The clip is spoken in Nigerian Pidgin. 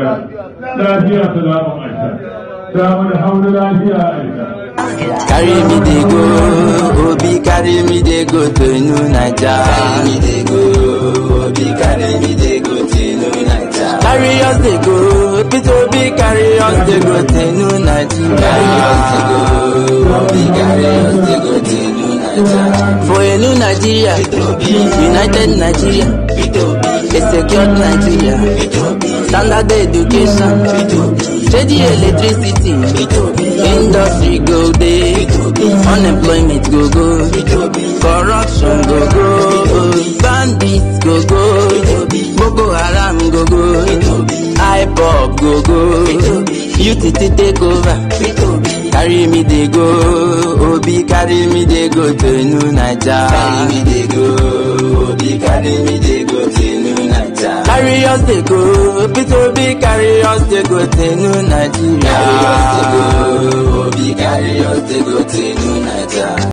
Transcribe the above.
aisha lafiya salamun aisha damu da hauna lafiya aisha Carry me dey go, Obi carry me dey go to New Naija. Carry me dey go, Obi carry me dey go to New Naija. Carry us dey go, Peter Obi carry us dey go to New Naija. Carry us dey go, Obi carry us dey go to New Naija. For a new Nigeria, United Nigeria, a secured Nigeria, standard education, steady electricity, industry go dey, unemployment go go, corruption go go, bandits go go, Boko Haram go go, IPOB go go, UTT take over. Carry me dey go, Obi carry me dey go to New Naija. Carry me dey go, Obi carry me dey go to New Naija. Carry us dey go, Peter Obi carry us dey go to New Nigeria. Carry us dey go, Obi carry us dey go to New Naija.